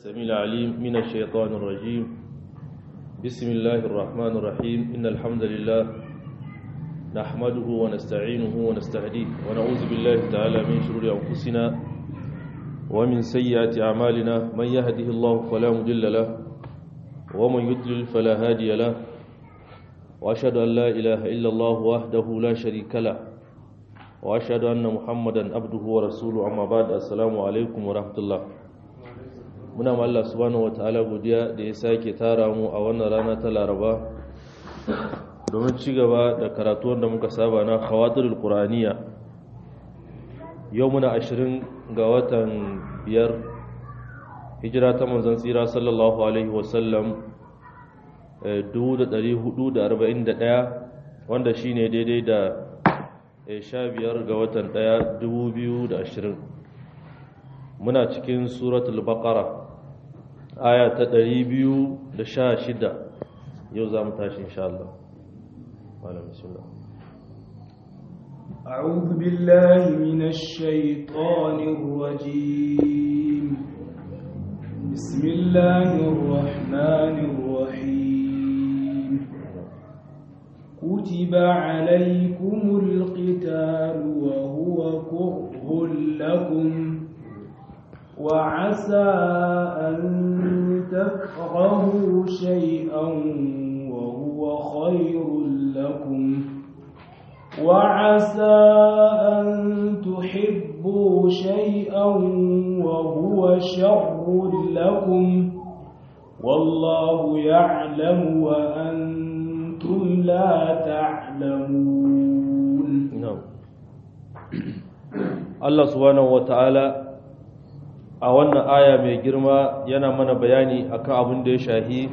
السميع العليم من الشيطان الرجيم بسم الله الرحمن الرحيم إن الحمد لله نحمده ونستعينه ونستهديه ونعوذ بالله تعالى من شرور أنفسنا ومن سيئات أعمالنا من يهده الله فلا مضل له ومن يضلل فلا هادي له وأشهد أن لا إله إلا الله وحده لا شريك له وأشهد أن محمدا عبده ورسوله أما بعد السلام عليكم ورحمة الله muna ma Allah subhanahu wataala godiya da ya sake tara mu a wannan rana ta Laraba domin ci gaba da karatu wanda muka saba na khawatirul qur'aniya yau muna 20 ga watan biyar hijira ta manzon tsira sallallahu alaihi wasallam 1441 wanda shine daidai da 15 ga watan 1 2020 muna cikin suratul baqara aya ta 216 yau za mu tashi insha Allah malam bismillah أعوذ بالله من الشيطان الرجيم بسم الله الرحمن الرحيم كتب عليكم القتال وهو كره لكم وعسى أن تكرهوا شيئا وهو خير لكم وعسى أن تحبوا شيئا وهو شر لكم والله يعلم وأنتم لا تعلمون نعم الله سبحانه وتعالى a wannan aya mai girma yana mana bayani akan abin da ya shahi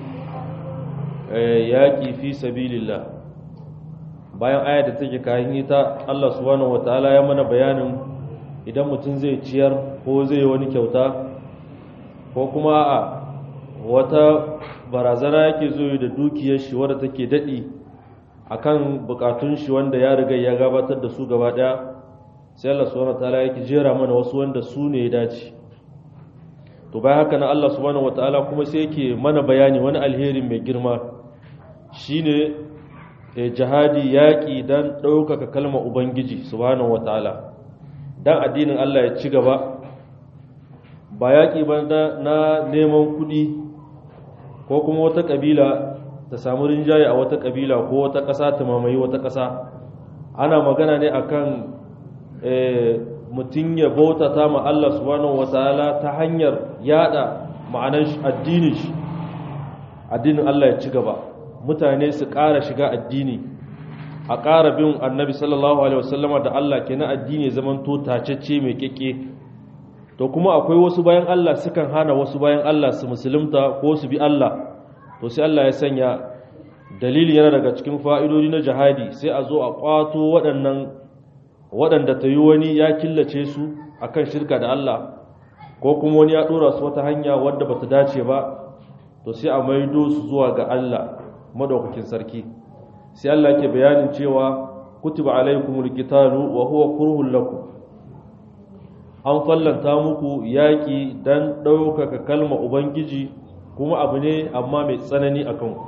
yaƙi fi sabilillah bayan aya da take kayan ita Allah subhanahu wataala ya mana bayanin idan mutum zai ciyar ko zai wani kyauta ko kuma a wata barazana yake zo da dukiyar shi wadda take daɗi akan bukatun shi wanda ya riga ya gabatar da su gaba ɗaya sai Allah subhanahu wataala yake jera mana wasu wanda su ne ya dace to bayan haka na Allah subhanahu wataala kuma sai yake mana bayani wani alheri mai girma shine jihadi yaƙi dan ɗaukaka kalmar ubangiji subhanahu wataala dan addinin Allah ya ci gaba ba yaƙi ba na neman kuɗi ko kuma wata ƙabila ta samu rinjaye a wata ƙabila ko wata ƙasa ta mamaye wata ƙasa ana magana ne akan mutum ya bautata ma Allah subhanahu wataala ta hanyar yada ma'anar addinin shi addinin Allah ya ci gaba mutane su ƙara shiga addini a ƙara bin annabi sallallahu alaihi wasallama da Allah ke na addini zaman to tacecce mai keke to kuma akwai wasu bayan Allah sukan hana wasu bayan Allah su musulunta ko su bi Allah to sai Allah ya sanya dalili yana daga cikin fa'idodi na jihadi sai a zo a kwato waɗannan waɗanda ta yi wani ya killace su akan shirka da Allah ko kuma wani ya ɗora su wata hanya wadda ba ta dace ba to sai a maido su zuwa ga Allah madaukakin sarki sai Allah ke bayanin cewa kutiba alaikumul qitalu wa huwa kurhul lakum an fallanta muku yaƙi dan ɗaukaka kalma ubangiji kuma abu ne amma mai tsanani a kanku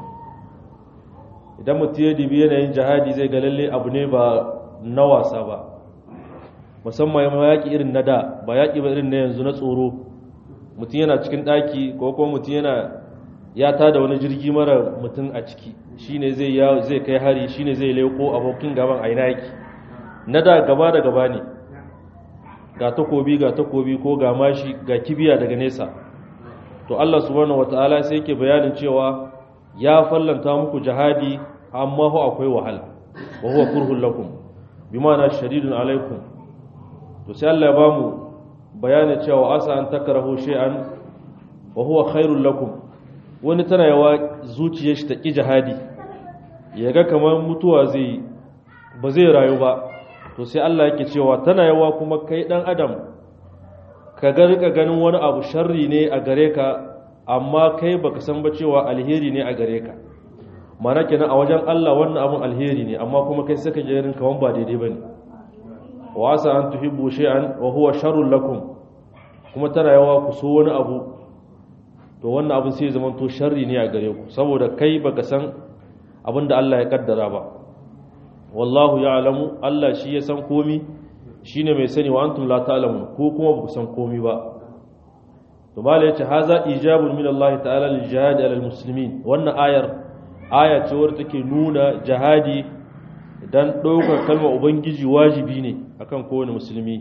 idan mutum ya dibi yanayin jihadi zai ga lalle abu ne ba na wasa ba musamman ma yaƙi irin na da ba yaƙi ba irin na yanzu na tsoro mutum yana cikin ɗaki ko kuma mutum yana ya tada wani jirgi mara mutum a ciki shine zai zai kai hari shine zai leko abokin gaban a ina yake na da gaba da gaba ne ga takobi ga takobi ko ga mashi ga kibiya daga nesa to Allah subhanahu wataala sai yake bayanin cewa ya fallanta muku jihadi amma ho akwai wahala wa huwa kurhul lakum bimana shadidun alaikum to sai Allah ya bamu bayanin cewa asa an takrahu shay'an wa huwa khairul lakum wani tana yawa zuciyar shi ta ƙi jihadi ya ga kamar mutuwa zai ba zai rayu ba to sai Allah yake cewa tana yawa kuma kai dan adam ka ga rika ganin wani abu sharri ne a gare ka amma kai baka san ba cewa alheri ne a gare ka mana kenan a wajen Allah wannan abun alheri ne amma kuma kai saka jerin kaman ba daidai bane wa asa an tuhibbu shay'an wa huwa sharrun lakum kuma tana yawa ku so wani abu to wannan abin sai zama to sharri ne a gare ku saboda kai baka san abin da Allah ya kaddara ba wallahu ya'lamu Allah shi ya san komi shine mai sani wa antum la ta'lamun ko kuma ba ku san komi ba to mala yace haza ijabun min Allah ta'ala lil jihad ala muslimin wannan ayar aya ce wadda take nuna jihadi dan ɗaukar kalmar ubangiji wajibi ne akan kowane musulmi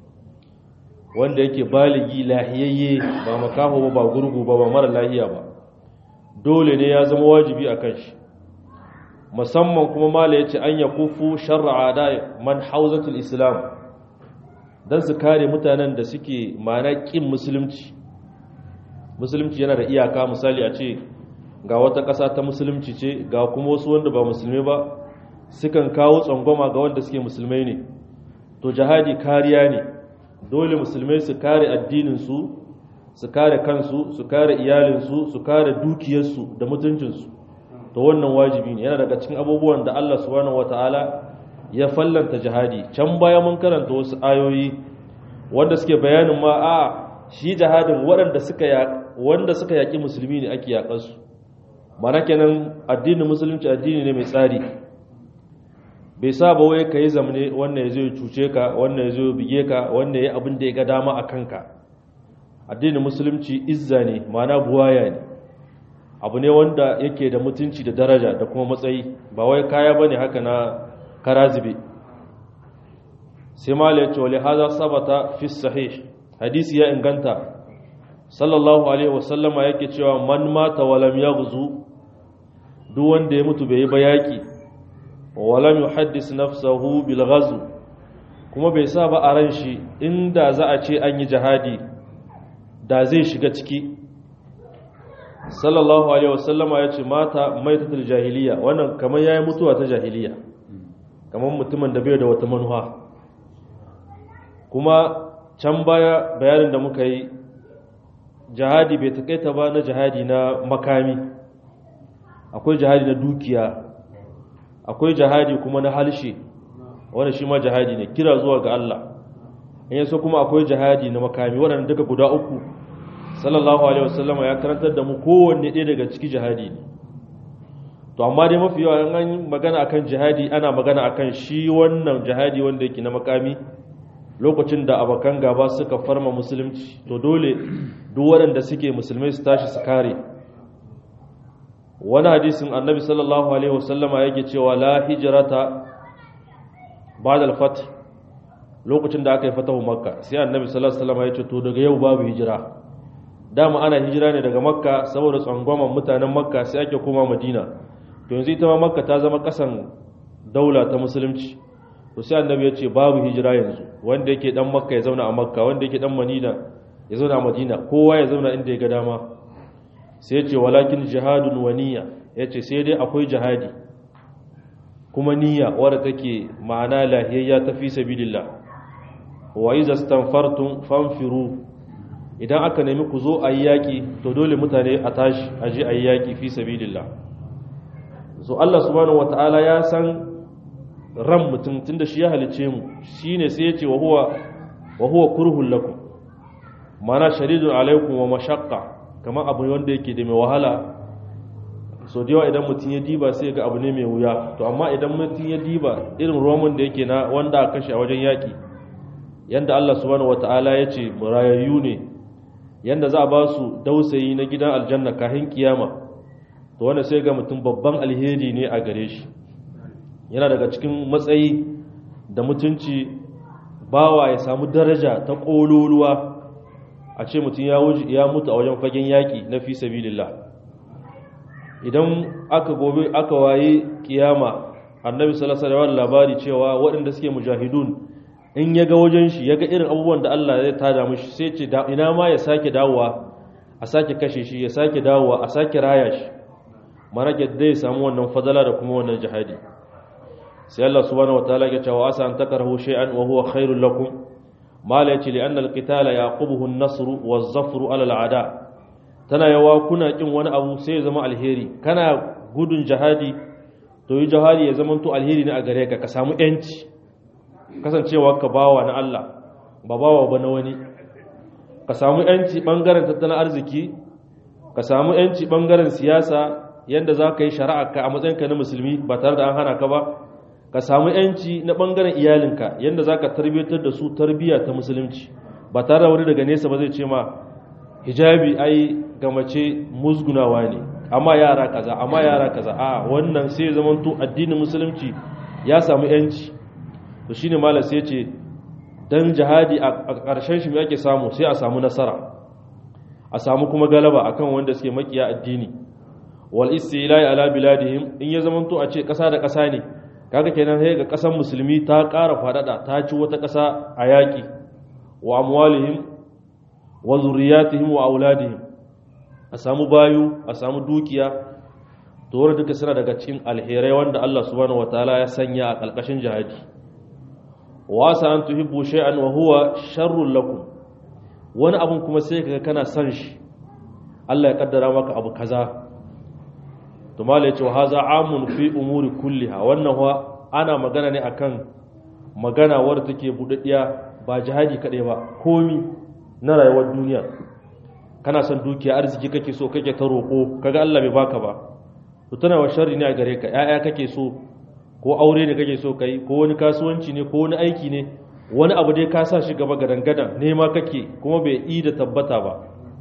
wanda yake baligi lahiyayye ba makaho ba ba gurgu ba ba mara lahiya ba dole ne ya zama wajibi a kan shi musamman kuma mala ya ce an ya kufu shar'a da man hauzatul islam don su kare mutanen da suke mana ƙin musulunci musulunci yana da iyaka misali a ce ga wata ƙasa ta musulunci ce ga kuma wasu wanda ba musulmi ba sukan kawo tsangwama ga wanda suke musulmai ne to jihadi kariya ne dole musulmai su kare addininsu su kare kansu su kare iyalinsu su kare dukiyarsu da mutuncinsu to wannan wajibi ne yana daga cikin abubuwan da Allah subhanahu wataala ya fallanta jihadi can baya mun karanta wasu ayoyi wanda suke bayanin ma a shi jihadin waɗanda suka ya wanda suka yaki musulmi ne ake yakan su mana kenan addinin musulunci addini ne mai tsari bai sa ba wai kai zamne wannan yazo ya cuce ka wannan yazo ya bige ka wannan yayi abin da ya ga dama a kanka addinin musulunci izza ne mana buwaya ne abu ne wanda yake da mutunci da daraja da kuma matsayi ba wai kaya bane haka na karazibe sai malai ce wale haza sabata fi sahih hadisi ya inganta sallallahu alaihi wasallama yake cewa man mata walam yaghzu duk wanda ya mutu bai yi bayaki walam yuhaddis nafsahu bil ghazw kuma bai sa ba a ran shi inda za a ce an yi jihadi da zai shiga ciki sallallahu alaihi wasallama ya ce mata maitatul jahiliya wannan kamar yayi mutuwa ta jahiliya kamar mutumin da bai da wata manuwa kuma can baya bayanin da muka yi jihadi bai takaita ba na jihadi na makami akwai jihadi na dukiya akwai jihadi kuma na halshe wanda shi ma jihadi ne kira zuwa ga Allah in yaso kuma akwai jihadi na makami waɗanda duka guda uku sallallahu alaihi wasallam ya karantar da mu kowanne ɗaya daga ciki jihadi ne to amma dai mafi yawa an magana akan jihadi ana magana akan shi wannan jihadi wanda yake na makami lokacin da abakan gaba suka farma musulunci to dole duk waɗanda suke musulmai su tashi su kare wani hadisin annabi sallallahu alaihi wasallama yake cewa la hijrata ba'da al-fath lokacin da aka yi fatahu makka sai annabi sallallahu alaihi wasallama ya ce to daga yau babu hijira dama ana hijira ne daga makka saboda tsangwaman mutanen makka sai ake koma madina to yanzu ita ma makka ta zama kasan daula ta musulunci to sai annabi ya ce babu hijira yanzu wanda yake dan makka ya zauna a makka wanda yake dan madina ya zauna a madina kowa ya zauna inda ya ga dama sai ya ce walakin jihadun wa niyya ya ce sai dai akwai jihadi kuma niyya wadda take ma'ana lahiyayya ta fi sabilillah wa iza stanfartum fanfiru idan aka nemi ku zo ayi yaki to dole mutane a tashi a je ayi yaki fi sabilillah so Allah subhanahu wataala ya san ran mutum tunda shi ya halice mu shine sai ya ce wa huwa wa huwa kurhul lakum mana sharidun alaikum wa mashaqqa kamar abu wanda yake da mai wahala so da yawa idan mutum ya diba sai ga abu ne mai wuya to amma idan mutum ya diba irin roman da yake na wanda aka kashe a wajen yaki yanda Allah subhanahu wataala ya ce murayayyu ne yanda za a ba su dausayi na gidan aljanna kahin kiyama to wanda sai ga mutum babban alheri ne a gare shi yana daga cikin matsayi da mutunci bawa ya samu daraja ta ƙololuwa a ce mutum ya mutu a wajen fagen yaƙi na fi sabilillah idan aka gobe aka waye kiyama annabi sallallahu alaihi labari cewa waɗanda suke mujahidun in ya ga wajen shi ya ga irin abubuwan da Allah zai tada mishi sai ce ina ma ya sake dawowa a sake kashe shi ya sake dawowa a sake raya shi mana da ya samu wannan fadala da kuma wannan jihadi sai Allah subhanahu wataala ya ce wa asa an takrahu shay'an wa huwa khairul lakum mala yace li anna al-qitala yaqubuhu an-nasr wa az-zafru ala al-a'da tana yawa kuna kin wani abu sai ya zama alheri kana gudun jihadi to yi jihadi ya zama to alheri ne a gare ka ka samu yanci kasancewa ka bawa na Allah ba bawa ba na wani ka samu yanci bangaren tattalin arziki ka samu yanci bangaren siyasa yanda za ka yi shari'a ka a matsayinka na musulmi ba tare da an hana ka ba ka samu yanci na bangaren iyalinka yanda za ka tarbiyyatar da su tarbiyya ta musulunci ba tare da wani daga nesa ba zai ce ma hijabi ai ga mace musgunawa ne amma yara kaza amma yara kaza a wannan sai zamanto addinin musulunci ya samu yanci to shine malam sai ce dan jihadi a ƙarshen shi me ake samu sai a samu nasara a samu kuma galaba akan wanda suke makiya addini wal istilai ala biladihim in ya zamanto a ce ƙasa da ƙasa ne kaga kenan sai ga ƙasar musulmi ta ƙara faɗaɗa ta ci wata ƙasa a yaƙi wa amwalihim wa zurriyatihim wa auladihim a samu bayu a samu dukiya to wanda duka suna daga cikin alherai wanda Allah subhanahu wataala ya sanya a ƙarƙashin jihadi wa sa an tuhibbu shay'an wa huwa sharrun lakum wani abun kuma sai kaga kana son shi Allah ya kaddara maka abu kaza to mala yace wa haza amun fi umuri kulliha wannan wa ana magana ne akan magana wadda take budaddiya ba jihadi kadai ba komi na rayuwar duniya kana son dukiya arziki kake so kake ta roko kaga Allah bai baka ba to tana wa sharri ne a gare ka yaya kake so ko aure ne kake so kai ko wani kasuwanci ne ko wani aiki ne wani abu dai ka sa shi gaba gadan gadan nema kake kuma bai yi da tabbata ba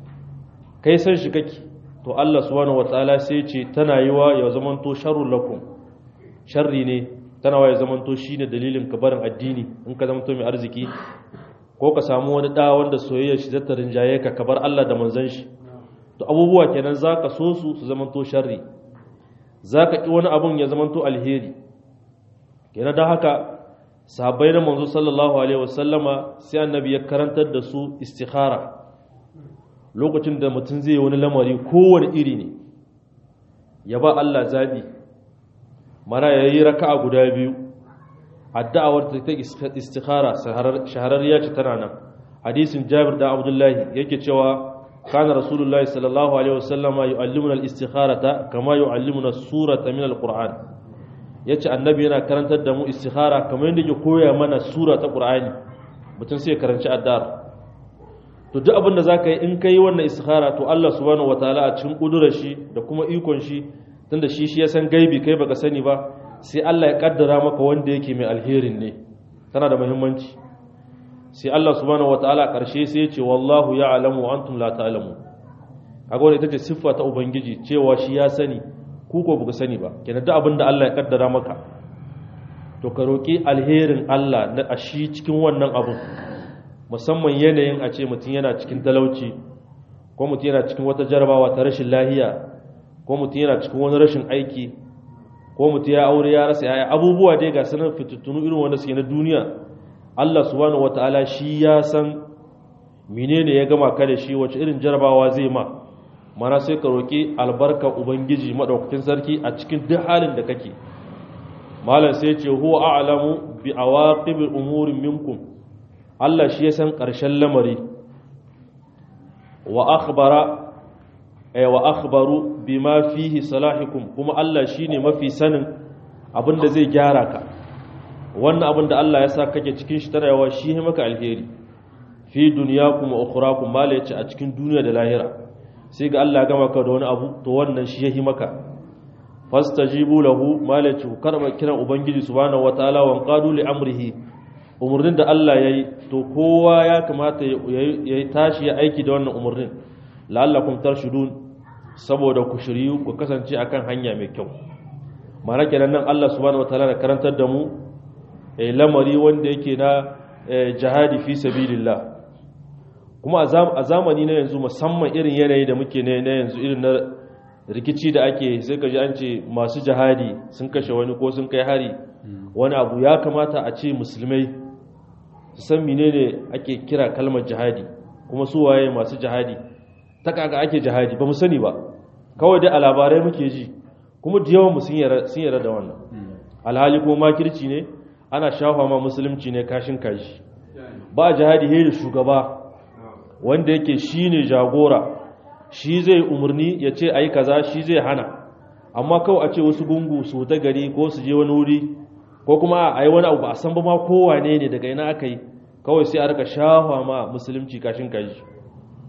kai san shi kake to Allah subhanahu wataala sai ce tana yiwa ya zamanto sharrul lakum sharri ne tana wa ya zamanto shine dalilin ka barin addini in ka zamanto mai arziki ko ka samu wani da wanda soyayya shi zata rinjaye ka ka bar Allah da manzon shi to abubuwa kenan zaka so su su zamanto sharri zaka ki wani abun ya zamanto alheri kenan da haka sahabbai na manzo sallallahu alaihi wasallama sai annabi ya karantar da su istikhara lokacin da mutum zai wani lamari kowane iri ne ya ba Allah zabi mana yayi raka'a guda biyu addu'awar ta ta istikhara shahararriya ce tana nan hadisin Jabir da Abdullahi yake cewa kana rasulullahi sallallahu alaihi wasallama yu'allimuna al-istikharata kama yu'allimuna as-surata min al-Qur'an ya ce annabi yana karantar da mu istikhara kamar yadda ke koya mana sura ta ƙur'ani mutum sai karanci addar to duk abin da za ka yi in ka yi wannan istikhara to Allah subhanahu wa ta'ala a cikin ƙudurar shi da kuma ikon shi tunda shi shi ya san gaibi kai baka sani ba sai Allah ya kaddara maka wanda yake mai alherin ne tana da muhimmanci sai Allah subhanahu wa ta'ala a ƙarshe sai ya ce wallahu ya'lamu wa antum la ta'lamu kaga wannan ita ce siffa ta ubangiji cewa shi ya sani ku ko buku sani ba kenan duk abin da Allah ya kaddara maka to ka roki alherin Allah na ashi cikin wannan abun musamman yanayin a ce mutum yana cikin talauci ko mutum yana cikin wata jarabawa ta rashin lahiya ko mutum yana cikin wani rashin aiki ko mutum ya aure ya rasa yaya abubuwa dai ga sanar fitattunu irin wanda suke na duniya Allah subhanahu wataala shi ya san menene ya gama ka da shi wace irin jarabawa zai ma mana sai ka roƙi albarka ubangiji maɗaukakin sarki a cikin duk halin da kake malam sai ce huwa a'lamu bi awaqibil umuri minkum Allah shi ya san ƙarshen lamari wa akhbara ay wa akhbaru bima fihi salahikum kuma Allah shine mafi sanin abinda zai gyara ka wannan abin da Allah ya sa kake cikin shi tana yawa shi ne maka alheri fi dunyakum wa ukhrakum mala yace a cikin duniya da lahira sai ga Allah gama ka da wani abu to wannan shi yahi maka fastajibu lahu malaci ku karba kiran ubangiji subhanahu wataala wa qadu li amrihi umurnin da Allah yayi to kowa ya kamata yayi tashi ya aiki da wannan umurnin la'allakum tarshudun saboda ku shiryu ku kasance akan hanya mai kyau mana kenan nan Allah subhanahu wataala da karantar da mu eh lamari wanda yake na jihadi fi sabilillah kuma a zamani na yanzu musamman irin yanayi da muke ne na yanzu irin na rikici da ake sai ka ji an ce masu jihadi sun kashe wani ko sun kai hari wani abu ya kamata a ce musulmai su san menene ake kira kalmar jihadi kuma su waye masu jihadi ta kaga ake jihadi ba mu sani ba kawai dai a labarai muke ji kuma da yawan sun yarda da wannan alhali ko makirci ne ana shafa ma musulunci ne kashin kashi ba jihadi he da shugaba wanda yake shine jagora shi zai umarni ya ce ayi kaza shi zai hana amma kawai a ce wasu gungu su ta gari ko su je wani wuri ko kuma a yi wani abu ba a san ba ma kowane ne daga ina aka yi kawai sai a rika shafa ma musulunci kashin kashi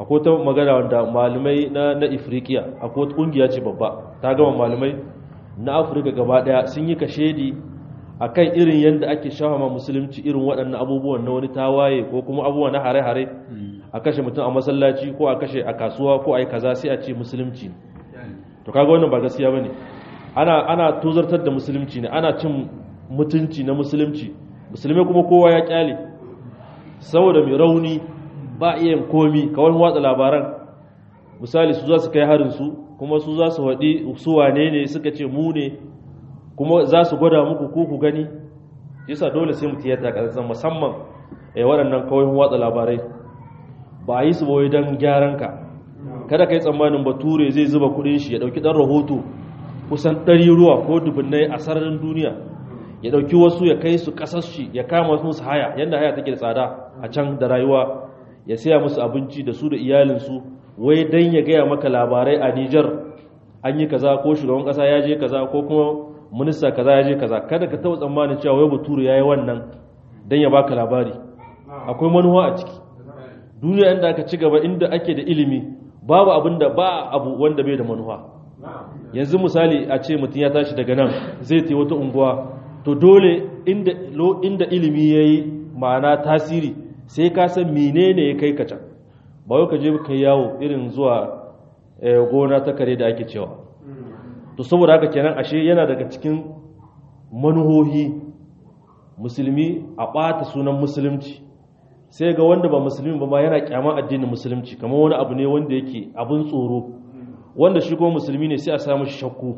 akwai ta magana wanda malamai na na Ifriqiya akwai wata kungiya ce babba ta gama malamai na Afirka gaba daya sun yi kashedi akan irin yadda ake shawama musulunci irin waɗannan abubuwan na wani tawaye ko kuma abubuwa na hare-hare a kashe mutum a masallaci ko a kashe a kasuwa ko a yi kaza sai a ce musulunci to kaga wannan ba gaskiya bane ana ana tozartar da musulunci ne ana cin mutunci na musulunci musulmai kuma kowa ya kyale saboda mai rauni ba iya komi kawai watsa labaran misali su za su kai harin su kuma su za su haɗi su wane ne suka ce mu ne kuma za su gwada muku ko ku gani yasa dole sai mutum ya taka musamman eh waɗannan kawai watsa labarai ba a yi su bawai don gyaran ka kada ka yi tsammanin bature zai zuba kudin shi ya ɗauki ɗan rahoto kusan ɗari ruwa ko dubunnai a sararin duniya ya ɗauki wasu ya kai su ƙasar shi ya kama musu haya yadda haya take da tsada a can da rayuwa ya saya musu abinci da su da iyalinsu wai don ya gaya maka labarai a Nijar an yi kaza ko shugaban ƙasa ya je kaza ko kuma minista kaza ya je kaza kada ka taɓa tsammanin cewa wai bature ya yi wannan don ya baka labari akwai manuwa a ciki duniya inda aka ci gaba inda ake da ilimi babu abin da ba abu wanda bai da manuwa yanzu misali a ce mutum ya tashi daga nan zai ta wata unguwa to dole inda, inda ilimi ya yi ma'ana tasiri sai ka san menene ya kai ka can ba yau ka je ka yawo irin zuwa gona ta kare da ake cewa to saboda haka kenan ashe yana daga cikin manuhohi musulmi a ɓata sunan musulunci sai ga wanda ba musulmi ba ma yana kyama addinin musulunci kamar wani abu ne wanda yake abin tsoro wanda shi kuma musulmi ne sai a samu shakku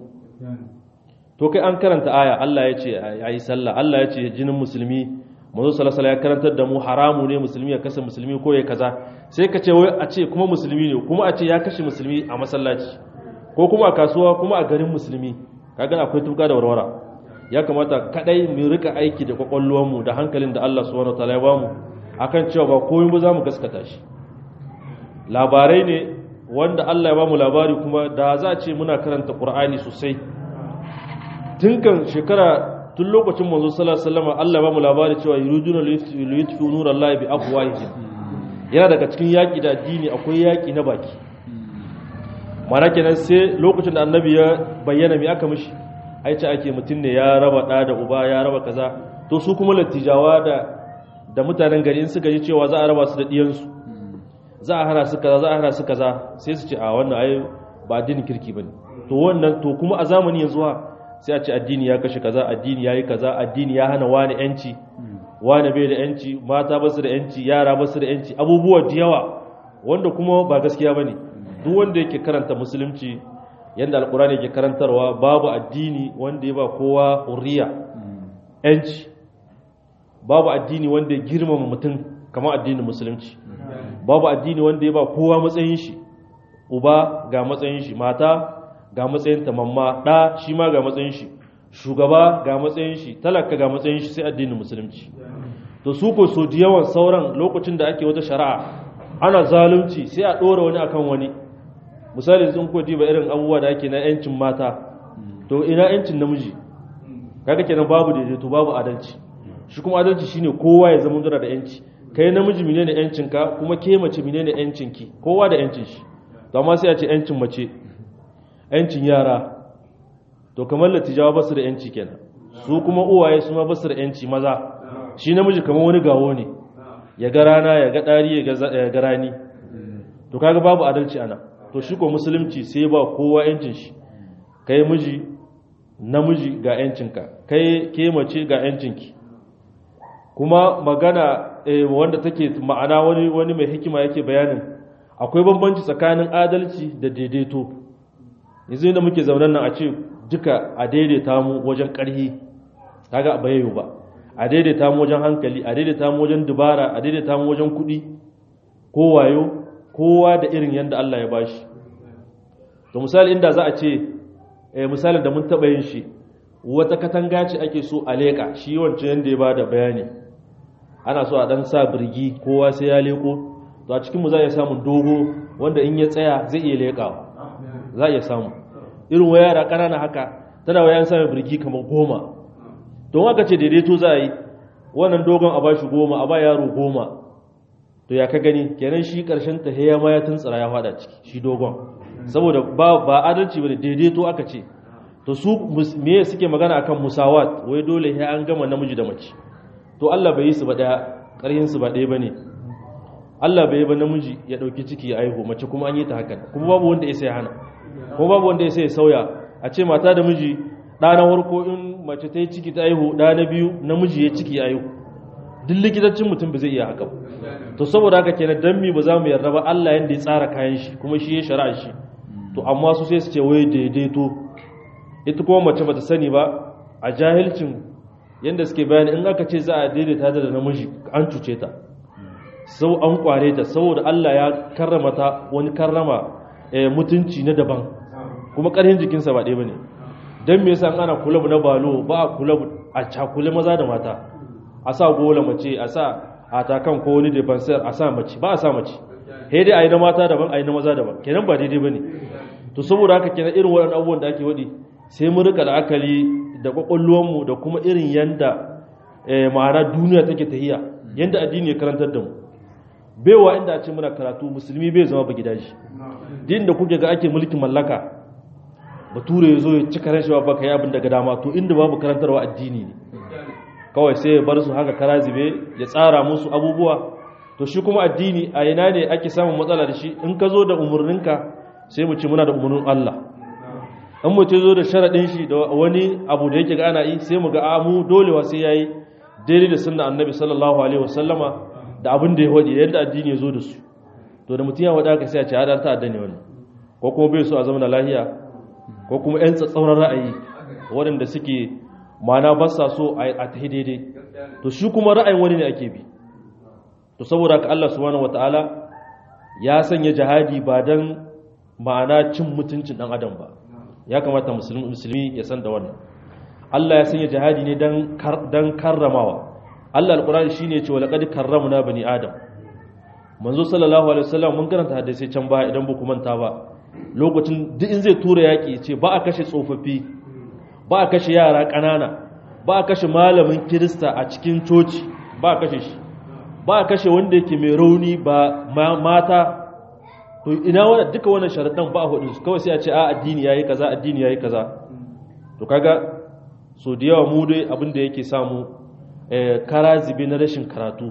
to kai an karanta aya Allah ya ce ayi sallah Allah ya ce jinin musulmi manzo sallallahu alaihi ya karantar da mu haramu ne musulmi ya kasa musulmi ko ya kaza sai ka ce wai a ce kuma musulmi ne kuma a ce ya kashe musulmi a masallaci ko kuma a kasuwa kuma a garin musulmi kaga akwai tuka da warwara ya kamata kadai mu rika aiki da kwakwalwar mu da hankalin da Allah subhanahu wataala ya bamu akan cewa ba komai ba za mu gaskata shi labarai ne wanda Allah ya bamu labari kuma da za a ce muna karanta Qur'ani sosai tun kan shekara tun lokacin manzo sallallahu alaihi wasallam Allah ya bamu labari cewa yuriduna liyutfi'u nurallahi bi afwahihim yana daga cikin yaki da addini akwai yaki na baki mana kenan sai lokacin da annabi ya bayyana me aka mishi ai ce ake mutum ne ya raba da da uba ya raba kaza to su kuma lattijawa da da mutanen gari in suka ji cewa za a raba su da diyansu za a hana su kaza za a hana su kaza sai su ce a wannan ai ba addinin kirki bane to wannan to kuma a zamani yanzu ha sai a ce addini ya kashe kaza addini yayi kaza addini ya hana wani yanci wani bai da yanci mata ba su da yanci yara ba su da yanci abubuwa da yawa wanda kuma ba gaskiya bane duk wanda yake karanta musulunci yanda alkurani yake karantarwa babu addini wanda ya ba kowa hurriya yanci babu addini wanda ya girmama mutum kamar addinin musulunci babu addini wanda ya ba kowa matsayin shi uba ga matsayin shi mata ga matsayin ta mamma da shi ma ga matsayin shi shugaba ga matsayin shi talaka ga matsayin shi sai addinin musulunci to su ko so da yawan sauran lokacin da ake wata shari'a ana zalunci sai a dora wani akan wani misali sun ko diba irin abubuwa da ake na yancin mata to ina yancin namiji kaga kenan babu daidaito babu adalci shi kuma adalci shine kowa ya zama da yanci kai namiji menene yancin ka kuma ke mace menene yancin ki kowa da yancin shi to amma sai a ce yancin mace yancin yara to kamar latijawa ba su da yanci kenan su kuma uwaye su ma ba su da yanci maza shi namiji kamar wani gawo ne ya ga rana ya ga dari ya ga rani to kaga babu adalci ana to shi ko musulunci sai ba kowa yancin shi kai miji namiji ga yancinka kai ke mace ga yancinki kuma magana wanda take ma'ana wani wani mai hikima yake bayanin akwai bambanci tsakanin adalci da daidaito yanzu da muke zaunan nan a ce duka a daidaita mu wajen ƙarhi kaga ba yayo ba a daidaita mu wajen hankali a daidaita mu wajen dubara a daidaita mu wajen kuɗi ko wayo kowa da irin yadda Allah ya bashi to misali inda za a ce misalin da mun taɓa yin shi wata katanga ce ake so a leƙa shi wancan yadda ya bada bayani ana so a ɗan sa birgi kowa sai ya leƙo to a cikinmu za a iya samun dogo wanda in ya tsaya zai iya leƙawa za a iya samu irin wa yara ƙanana haka tana wa yan samun birgi kamar goma don haka ce daidaito za a yi wannan dogon a bashi goma a ba yaro goma to ya ka gani kenan shi karshen ta ya ma ya tuntsira ya fada ciki shi dogon saboda ba ba adalci bane daidaito aka ce to su me suke magana akan musawat wai dole sai an gama namiji da mace to Allah bai yi su ba daya karhin su ba daya bane Allah bai yi ba namiji ya dauki ciki ya aihu mace kuma an yi ta haka kuma babu wanda ya sai hana kuma babu wanda ya sai sauya a ce mata da miji ɗa na farko in mace ta yi ciki ta aihu ɗa na biyu namiji ya ciki ya aihu duk likitancin mutum ba zai iya haka to saboda haka kenan dan mi ba za mu yarda ba Allah yanda ya tsara kayan shi kuma shi ya shari'a shi to amma su sai su ce wai daidaito ita kuma mace bata sani ba a jahilcin yanda suke bayani in aka ce za a daidaita da namiji an cuce ta sau an kware ta saboda Allah ya karrama ta wani karrama mutunci na daban kuma ƙarfin jikinsa ba ɗaya ba ne don me yasa ana kulab na balo ba a kulab a cakule maza da mata a sa gola mace a sa a takan ko wani defansiyar a sa mace ba a sa mace he dai a yi na mata daban a yi na maza daban kenan ba daidai ba ne to saboda haka kenan irin waɗannan abubuwan da ake waɗi sai mu rika la'akari da kwakwalwarmu da kuma irin yanda ma'ana duniya take tahiya yanda addini ya karantar da mu baiwa inda a ce muna karatu musulmi bai zama ba gidaje din da kuke ga ake mulkin mallaka bature ya zo ya cika rashewa baka yi abin daga dama to inda babu karantarwa addini ne kawai sai ya bar su haka kara zube ya tsara musu abubuwa to shi kuma addini a ina ne ake samun matsala da shi in ka zo da umarninka sai mu ce muna da umarnin Allah in mu ce zo da sharaɗin shi da wani abu da yake ga ana yi sai mu ga amu dolewa sai yayi daidai da sunna annabi sallallahu alaihi wasallama da abin da ya wadi yadda addini ya zo da su to da mutum ya wada ka sai a ce hadan ta'adda ne wannan ko kuma bai so a zama lahiya ko kuma yan tsatsauran ra'ayi waɗanda suke mana ba sa so a ta daidai to shi kuma ra'ayin wani ne ake bi to saboda ka Allah subhanahu wataala ya sanya jihadi ba dan ma'ana cin mutuncin dan adam ba ya kamata musulmi musulmi ya san da wannan Allah ya sanya jihadi ne dan dan karramawa Allah alqur'ani shine ya ce walaqad karramna bani adam manzo sallallahu alaihi wasallam mun karanta hadisi can baya idan ba ku manta ba lokacin duk in zai tura yaki ce ba a kashe tsofaffi ba a kashe yara ƙanana ba a kashe malamin kirista a cikin coci ba a kashe shi ba a kashe wanda yake mai rauni ba mata to ina wanda duka wannan sharaɗan ba a hudu kawai sai a ce a addini yayi kaza addini yayi kaza to kaga so da yawa mu dai abin da yake samu kara zibe na rashin karatu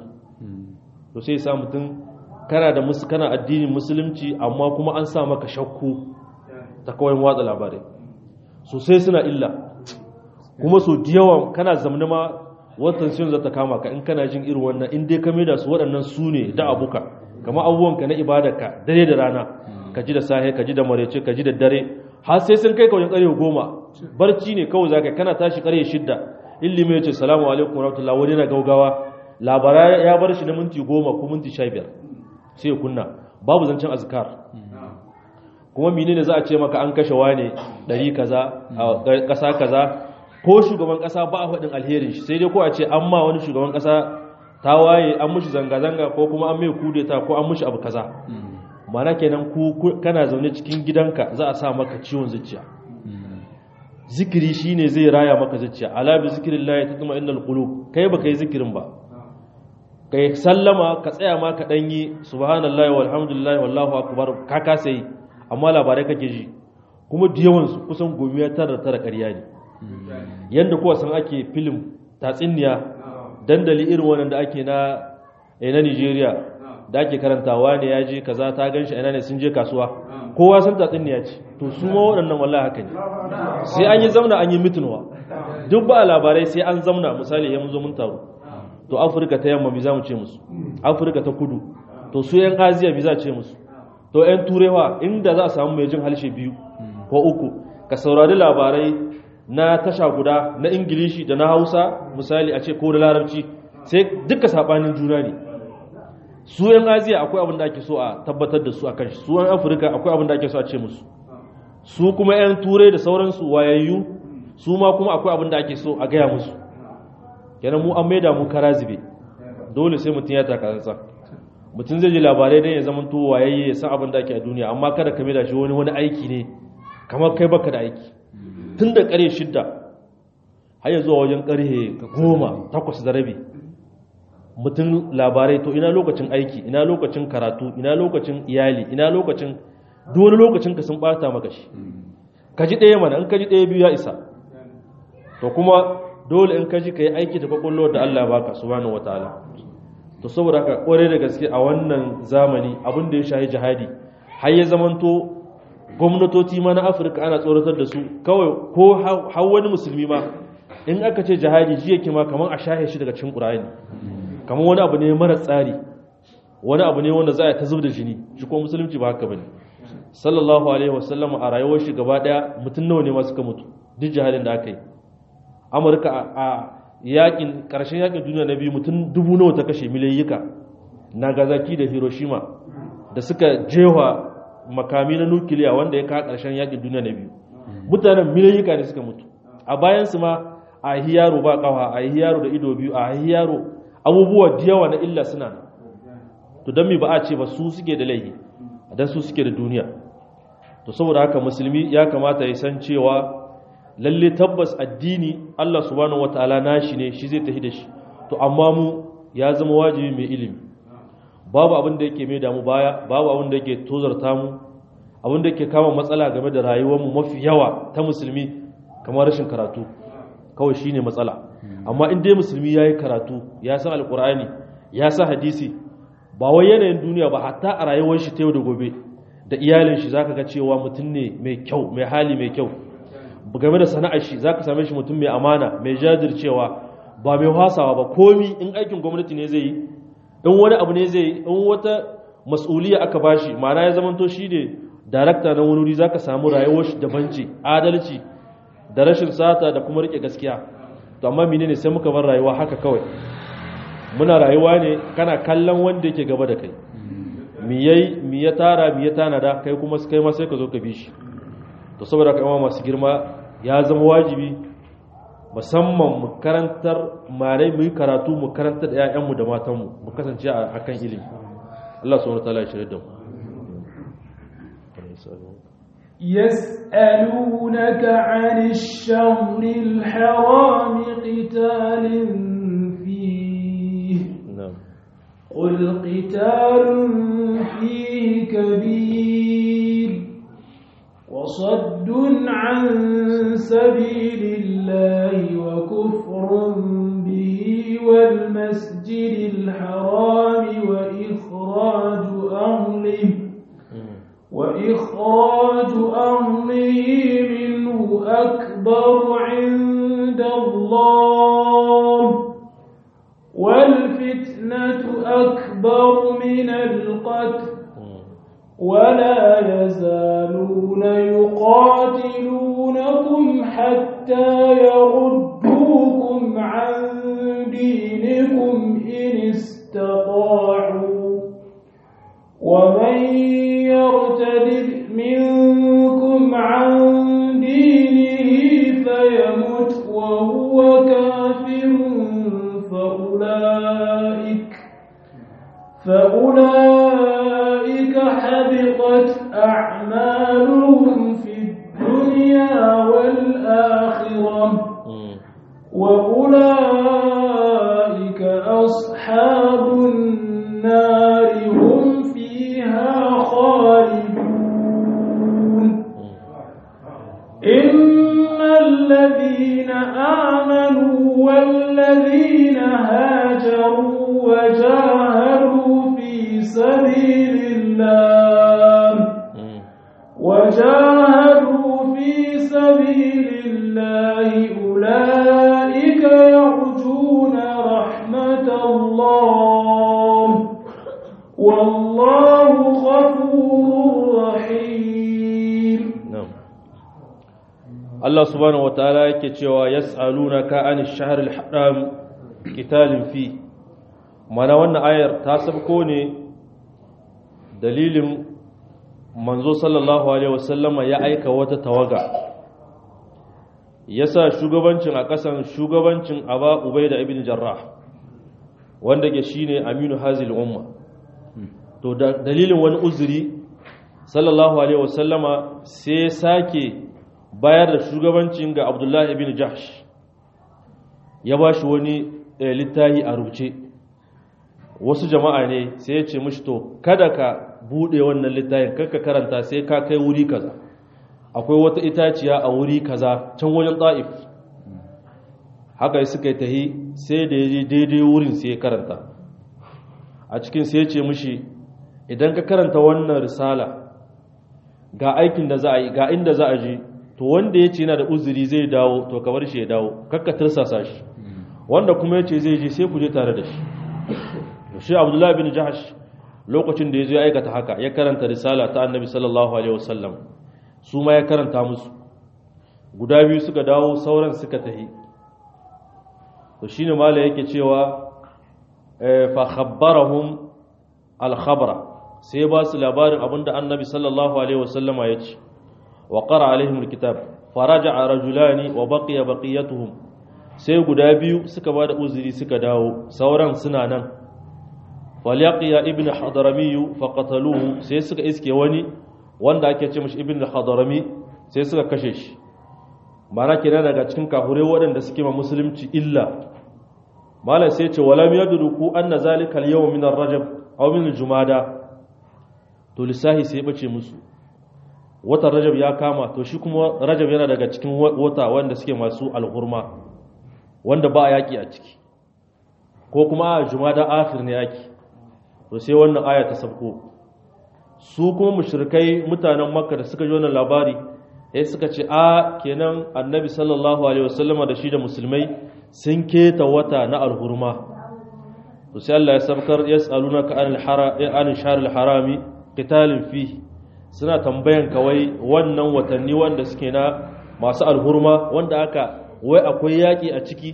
to sai sa mutum kana da musu kana addinin musulunci amma kuma an sa maka shakku ta kawai watsa labarai sosai suna illa kuma so da yawan kana zamani ma watan sun zata kama ka in kana jin irin wannan in dai ka da su waɗannan su ne da abuka kama abubuwanka na ibadarka dare da rana ka ji da sahe ka ji da marece ka ji da dare har sai sun kai kawai ƙarfe goma barci ne kawai za ka kana tashi ƙarfe shidda ilimi ya ce salamu alaikum rahmatullahi wani na gaugawa labara ya bar shi na minti goma ko minti sha biyar sai ya kunna babu zancen azkar kuma menene za a ce maka an kashe wane ɗari kaza a ƙasa kaza ko shugaban ƙasa ba a faɗin alherin shi sai dai ko a ce an ma wani shugaban ƙasa ta waye an mushi zanga-zanga ko kuma an mai kudeta ko an mushi abu kaza mana kenan ku kana zaune cikin gidanka za a sa maka ciwon zuciya zikiri shine zai raya maka zuciya ala bi zikrillah tatma innal qulub kai baka yi zikirin ba kai sallama ka tsaya ma ka danyi subhanallahi walhamdulillahi wallahu akbar ka kasa yi amma labarai kake ji kuma da yawan su kusan gomiya tara tara ƙarya ne yanda kowa san ake film tatsinniya dandali irin wannan da ake na na Nigeria da ake karantawa ne ya je kaza ta ganshi ina ne sun je kasuwa kowa san tatsinniya ce to su ma waɗannan wallahi haka ne sai an yi zamna an yi mitinwa duk ba labarai sai an zamna misali ya zo mun taro to afirka ta yamma mi za mu ce musu afirka ta kudu to su yan aziya mi za ce musu to yan turewa inda za a samu mai jin halshe biyu ko uku ka saurari labarai na tasha guda na ingilishi da na hausa misali a ce ko da larabci sai duka sabanin juna ne su yan aziya akwai abin da ake so a tabbatar da su a kan shi su yan afirka akwai abin da ake so a ce musu su kuma yan turai da sauransu wayayyu su ma kuma akwai abin da ake so a gaya musu kenan mu an maida mu kara zube dole sai mutum ya taka tsantsa mutum zai ji labarai dan ya zama to wayayye ya san abin da ake a duniya amma kada ka maida shi wani wani aiki ne kamar kai baka da aiki tun da kare shidda har ya zuwa wajen karhe goma takwas da rabi mutum labarai to ina lokacin aiki ina lokacin karatu ina lokacin iyali ina lokacin duk wani lokacin ka sun bata maka shi ka ji ɗaya mana in ka ji ɗaya biyu ya isa to kuma dole in ka ji ka yi aiki da kwakwalwar da Allah baka subhanahu wataala to saboda haka kware da gaske a wannan zamani abin da ya shahi jihadi har ya zamanto gwamnatoci ma na Afirka ana tsoratar da su kawai ko har wani musulmi ma in aka ce jihadi ji yake ma kamar a shahe shi daga cikin Qur'ani kamar wani abu ne mara tsari wani abu ne wanda za a ta da jini shi kuma musulunci ba haka bane sallallahu alaihi wasallam a rayuwar shi gaba daya mutum nawa ne ma suka mutu duk jihadin da aka yi amurka a yakin karshen yakin duniya na biyu mutum dubu nawa ta kashe miliyayyuka nagasaki da hiroshima da suka jewa makami na nukiliya wanda ya kawo karshen yakin duniya na biyu mutanen miliyayyuka ne suka mutu a bayan su ma a yi yaro ba kawa a yi yaro da ido biyu a yi yaro abubuwa da yawa na illa suna to don mi ba a ce ba su suke da laifi dan su suke da duniya to saboda haka musulmi ya kamata ya san cewa lalle tabbas addini Allah subhanahu wataala nashi ne shi zai tafi da shi to amma mu ya zama wajibi mai ilimi babu abin da yake mai damu baya babu abin da yake tozarta mu abin da yake kama matsala game da rayuwar mu mafi yawa ta musulmi kamar rashin karatu kawai shine matsala amma in dai musulmi yayi karatu ya san alqur'ani ya san hadisi ba wai yanayin duniya ba hatta a rayuwar shi ta yau da gobe da iyalin shi zaka ga cewa mutum ne mai kyau mai hali mai kyau game da sana'ar shi zaka same shi mutum mai amana mai jajircewa ba mai hasawa ba komi in aikin gwamnati ne zai yi in wani abu ne zai yi in wata mas'uliya aka bashi ma'ana ya zamanto shi ne darakta na wani wuri zaka samu rayuwar shi daban ce adalci da rashin sata da kuma rike gaskiya to amma menene sai muka bar rayuwa haka kawai muna rayuwa ne kana kallon wanda yake gaba da kai mi yayi mi ya tara mi ya tanada kai kuma kai ma sai ka zo ka bi shi to saboda kai masu girma ya zama wajibi musamman mu karantar malai mu yi karatu mu karantar da ƴaƴanmu da matanmu mu kasance a kan ilimi Allah subhanahu wa ta'ala ya shirye da mu يسألونك عن الشهر الحرام قتال فيه نعم قل قتال فيه كبير وصد عن سبيل الله وكفر به والمسجد الحرام وإخراج أهله وإخراج أهله منه أكبر عند الله والفتنة أكبر من القتل ولا يزالون يقاتلونكم حتى يردوكم عن دينكم إن استطاعوا ومن يرتد منكم عن دينه فيمت وهو كافر فأولئك فأولئك حبطت أعمالهم في الدنيا والآخرة وأولئك أصحاب النار هم فيها خالدون إن الذين آمنوا والذين هاجروا وجاهدوا في سبيل الله وجاهدوا في سبيل الله أولئك يرجون رحمة الله والله غفور رحيم na'am Allah subhanahu wataala yake cewa yas'alunaka an ash-shahr al-haram qitalin fi mana wannan ayar ta sabko ne dalilin manzo sallallahu alaihi wasallama ya aika wata tawaga yasa shugabancin a kasan shugabancin Aba Ubaida ibn Jarrah wanda ke shine Aminu Hazil umma to da dalilin wani uzuri sallallahu alaihi wasallama sai sake bayar da shugabancin ga abdullahi ibn jahsh ya ba shi wani littahi a rubuce wasu jama'a ne sai ya ce mishi to kada ka bude wannan littafin kar ka karanta sai ka kai wuri kaza akwai wata itaciya a wuri kaza can wajen ta'if haka suka yi tahi sai da ya je daidai wurin sai ya karanta a cikin sai ya ce mishi idan ka karanta wannan risala ga aikin da za a yi ga inda za a je to wanda ya ce yana da uzuri zai dawo to ka bar shi ya dawo kakka tirsasa shi wanda kuma ya ce zai je sai ku je tare da shi shi abdullahi bin jahash lokacin da ya zo ya aikata haka ya karanta risala ta annabi sallallahu alaihi wasallam su ma ya karanta musu guda biyu suka dawo sauran suka tahi to shine mala yake cewa fa khabbarahum al khabara sai ba su labarin abinda annabi sallallahu alaihi wasallama ya ce wa qara alaihim al kitab faraja'a rajulani wa baqiya baqiyatuhum sai guda biyu suka ba da uzuri suka dawo sauran suna nan falyaqiya ibn hadarami faqataluhu sai suka iske wani wanda ake ce mashi ibn hadarami sai suka kashe shi mana kenan daga cikin kahure waɗanda suke ma musulunci illa malam sai ce walam yadruku anna zalika al-yawm min ar-rajab aw min al-jumada to lisahi sai bace musu watan rajab ya kama to shi kuma rajab yana daga cikin wata wanda suke masu alhurma wanda ba yaki a ciki ko kuma a jumada akhir ne yaki to sai wannan aya ta sabko su kuma mushrikai mutanen makka da suka ji wannan labari sai suka ce a kenan annabi sallallahu alaihi wasallama da shi da musulmai sun keta wata na alhurma to sai Allah ya sabkar yas'alunaka anil hara anil shahril harami qitalin fi suna tambayan kawai wannan watanni wanda suke na masu alhurma wanda aka wai akwai yaki a ciki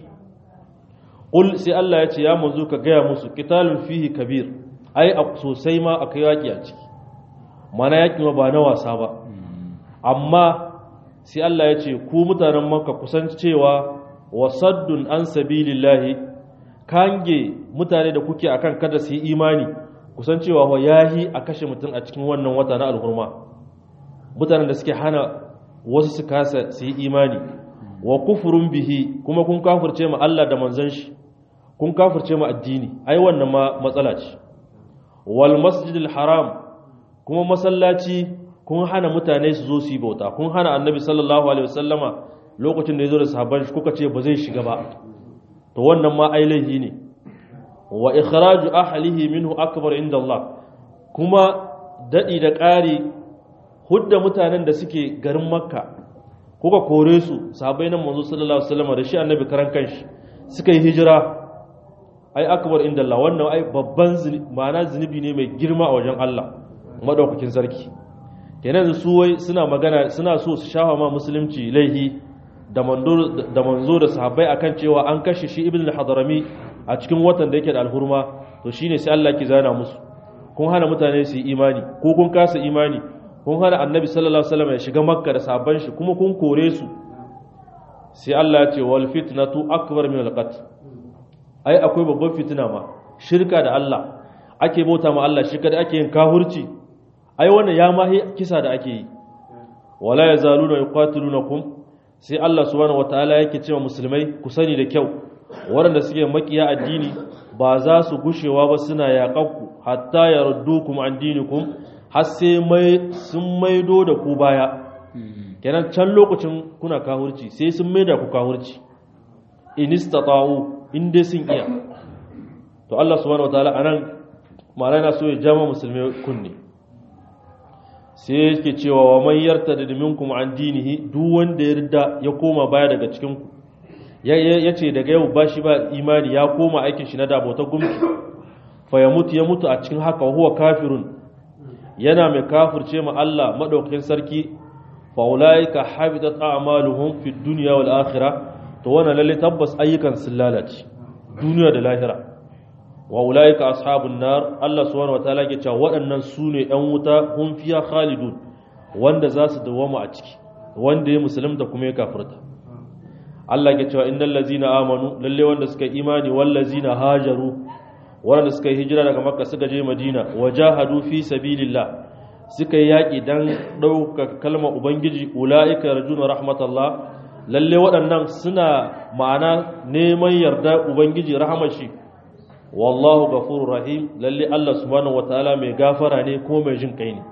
qul sai Allah ya ce ya manzo ka gaya musu qitalun fihi kabir ai sosai ma akwai yaki a ciki mana yaki ma ba na wasa ba amma sai Allah ya ce ku mutanen makka kusan cewa wasaddun an sabilillahi kange mutane da kuke akan kada su yi imani kusan cewa wa yahi a kashe mutum a cikin wannan wata na alhurma mutanen da suke hana wasu su kasa su yi imani wa kufurun bihi kuma kun kafirce ma Allah da manzon shi kun kafirce ma addini ai wannan ma matsala ce wal masjidil haram kuma masallaci kun hana mutane su zo su yi bauta kun hana annabi sallallahu alaihi wasallama lokacin da ya zo da sahabban shi kuka ce ba zai shiga ba to wannan ma ai laifi ne wa ikhraju ahlihi minhu akbar inda Allah kuma dadi da ƙari hudda mutanen da suke garin makka kuka kore su sahabbai nan manzo sallallahu alaihi wasallama da shi annabi karan kanshi suka yi hijira ai akbar inda Allah wannan ai babban ma'ana zunubi ne mai girma a wajen Allah madaukakin sarki kenan su wai suna magana suna so su shafa ma musulunci laihi da manzo da sahabbai akan cewa an kashe shi ibn al-hadrami a cikin watan da yake da alhurma to shine sai Allah ki zana musu kun hana mutane su yi imani ko kun kasa imani kun hana annabi sallallahu alaihi wasallam ya shiga makka da sahabban shi kuma kun kore su sai Allah ya ce wal fitnatu akbar min al-qatl ai akwai babban fitina ma shirka da Allah ake bauta ma Allah shi kada ake yin kahurci ai wannan ya mahi kisa da ake yi wala yazaluna yuqatilunakum sai Allah subhanahu wataala yake cewa musulmai ku sani da kyau waɗanda suke makiya addini ba za su gushewa ba suna yaƙanku hatta yardukum an dinikum har sai mai sun maido da ku baya kenan can lokacin kuna kahurci sai sun maida ku kahurci in istata'u in dai sun iya to Allah subhanahu wataala anan ma'ana na so ya jama musulmai kunne sai yake cewa wa man yartada minkum an dinihi duk wanda ya rida ya koma baya daga cikin ku ya ce daga yau ba shi ba imani ya koma aikin shi na dabota gumki fa ya mutu ya mutu a cikin haka huwa kafirun yana mai kafirce ma Allah madaukakin sarki fa ulaika habitat a'maluhum fid dunya wal akhirah to wannan lalle tabbas ayyukan sun lalace duniya da lahira wa ulaika ashabun nar Allah subhanahu wataala ke cewa waɗannan su ne ɗan wuta hum fiya khalidun wanda za su dawama a ciki wanda ya musulunta kuma ya kafirta Allah ke cewa innal ladzina amanu lalle wanda suka imani wal ladzina hajaru wanda suka yi hijira daga makka suka je madina wajahadu fi sabilillah suka yi yaki dan ɗaukaka kalmar ubangiji ulaika yarjuna rahmatallah lalle waɗannan suna ma'ana neman yarda ubangiji rahmar shi wallahu ghafurur rahim lalle Allah subhanahu wataala mai gafara ne ko mai jin kai ne